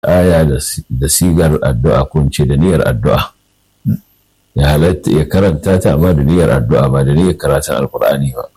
aya da sigar addu'a ko ce da niyyar addu'a ya halatta ya karanta ta amma da niyyar addu'a ba da niyyar karatun alkur'ani ba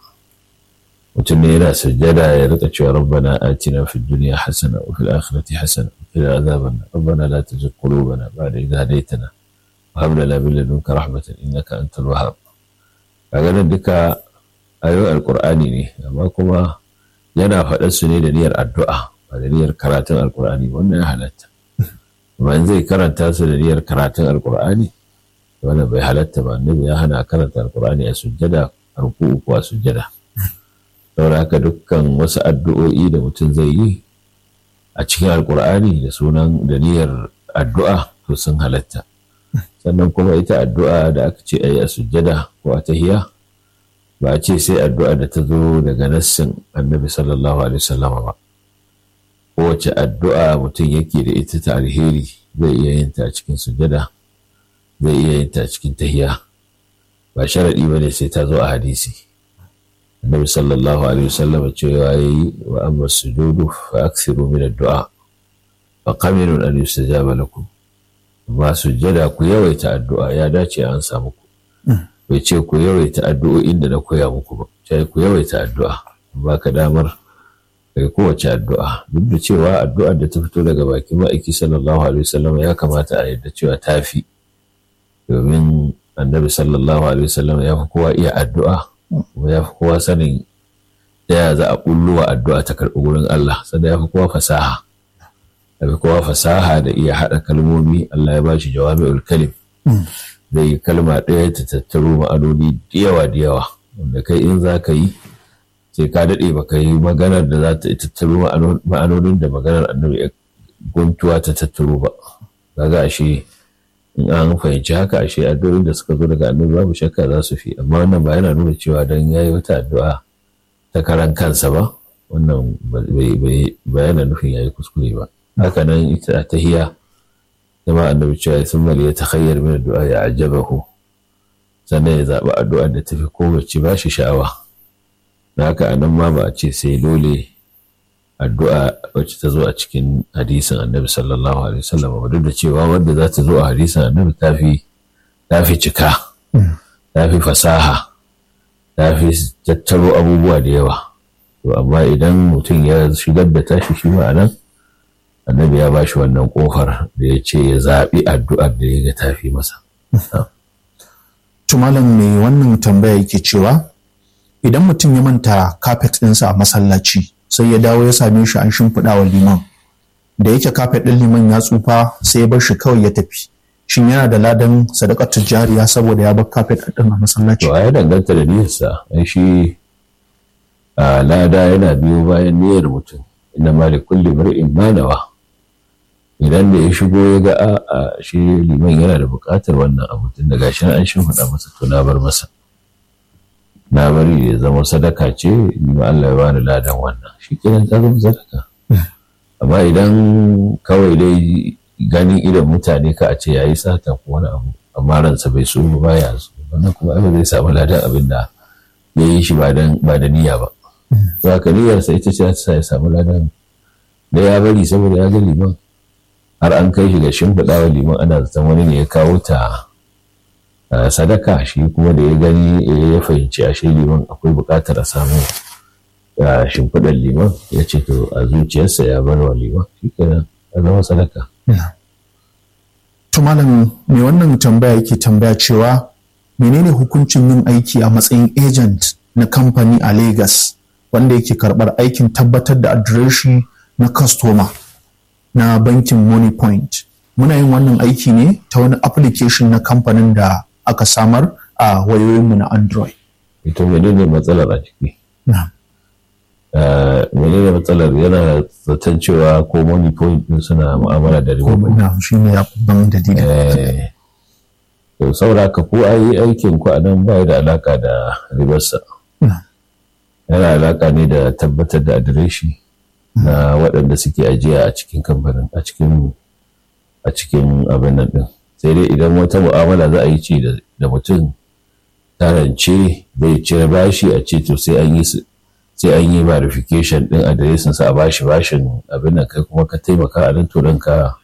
mutum ne yana sujjada ya rika cewa rabbana atina fid dunya hasana wa fil akhirati hasana wa qina adhaban rabbana la tuzigh qulubana ba'da idh hadaytana wa hab lana min ladunka rahmatan innaka antal wahhab kaga nan duka ayoyin alkur'ani ne amma kuma yana faɗar su ne da niyyar addu'a ba da niyyar karatun alkur'ani wannan ya halatta amma zai karanta su da niyyar karatun alkur'ani wannan bai halatta ba annabi ya hana karanta alkur'ani a sujjada a ruku'u ko a sujjada saboda haka dukkan wasu addu'o'i da mutum zai yi a cikin alkur'ani da sunan da niyyar addu'a to sun halatta sannan kuma ita addu'a da aka ce a yi a sujjada ko a tahiya ba a ce sai addu'a da ta zo daga nassin annabi sallallahu alaihi wasallama ba kowace addu'a mutum yake da ita ta alheri zai iya yin ta a cikin sujada zai iya yin ta a cikin tahiya ba sharaɗi ba ne sai ta zo a hadisi annabi sallallahu alaihi wasallam cewa yayi wa amma sujudu fa aksiru min addu'a fa qaminun an yustajaba lakum amma sujada ku yawaita addu'a ya dace an samu ku bai ce ku yawaita addu'o'in da na koya muku ba sai ku yawaita addu'a ba ka damar kai kowace addu'a duk da cewa addu'ar da ta fito daga bakin ma'aiki sallallahu alaihi wasallam ya kamata a yadda cewa ta fi domin annabi sallallahu alaihi wasallam ya fi kowa iya addu'a kuma ya fi kowa sanin ta ya za a wa addu'a ta karɓi wurin Allah sannan ya fi kowa fasaha ya fi kowa fasaha da iya haɗa kalmomi Allah ya ba shi jawami'ul kalim zai yi kalma ɗaya ta tattaro ma'anoni da yawa da yawa wanda kai in za ka yi sai ka daɗe ba ka yi maganar da za ta tattaro ma'anonin da maganar annabi guntuwa ta tattaro ba kaga ashe in an fahimci haka ashe addu'o'in da suka zo daga annabi babu shakka za su fi amma wannan ba yana nuna cewa dan yayi wata addu'a ta karan kansa ba wannan ba yana nufin yayi kuskure ba haka nan ita tahiya zama annabi cewa sun mali ya takhayyar min addu'a ya ajabahu sannan ya zaɓi addu'ar da tafi kowace ba shi sha'awa da haka anan ma ba a ce sai dole addu'a wacce ta zo a cikin hadisin annabi sallallahu alaihi wasallam ba duk da cewa wanda za ta zo a hadisin annabi ta fi ta fi cika ta fi fasaha ta fi tattaro abubuwa da yawa to amma idan mutum ya shigar da tashi shi ma nan annabi ya bashi wannan kofar da ya ce ya zaɓi addu'ar da ya ga tafi masa. Tumalan mai wannan tambaya yake cewa idan mutum ya manta kafet ɗinsa a masallaci sai ya dawo ya same shi an shimfiɗa wa liman da yake kafet ɗin liman ya tsufa sai ya bar shi kawai ya tafi shin yana da ladan sadakar tijjariya saboda ya bar kafet ɗin a masallaci to ya danganta da niyyarsa ai shi lada yana biyo bayan niyyar mutum inna ma li kulli mar'in ma nawa idan da ya shigo ya ga a shi liman yana da buƙatar wannan abu tun da gashi an shimfiɗa masa to na bar masa na bari ya zama sadaka ce ni ma Allah ya bani ladan wannan shi kenan ta zama sadaka amma idan kawai dai ganin idan mutane ka a ce yayi sata ko wani abu amma ransa bai so ba ya so wannan kuma ai zai samu ladan abin da ya yi shi ba da niyya ba za ka niyyarsa ita ce ta ya samu ladan da ya bari saboda ya ga liman har an kai shi ga shimfiɗa wa liman ana zaton wani ne ya kawo ta sadaka shi kuma da ya gani ya fahimci a shi liman akwai buƙatar a samu shimfiɗar liman ya ce to a zuciyarsa ya bar wa liman shi kenan ya zama sadaka. To malam mai wannan tambaya yake tambaya cewa menene hukuncin yin aiki a matsayin agent na kamfani a Lagos wanda yake karɓar aikin tabbatar da adireshi na customer na bankin Money Point. Muna yin wannan aiki ne ta wani application na kamfanin da aka samar a wayoyinmu na Android. Ito menene matsalar a ciki? menene matsalar yana zaton cewa ko Money Point din suna mu'amala da riba. Na shi ne ban dalilin. To saboda ka ko ayi aikin ku a nan ba da alaka da ribarsa. Yana alaka ne da tabbatar da adireshi. na waɗanda suke ajiya a cikin kamfanin a cikin a cikin abin nan ɗin sai dai idan wata mu'amala za a yi ce da mutum tarance zai cire bashi a ce to sai an yi sai an yi verification din adireshin sa a bashi bashin abin nan kai kuma ka taimaka a nan to ka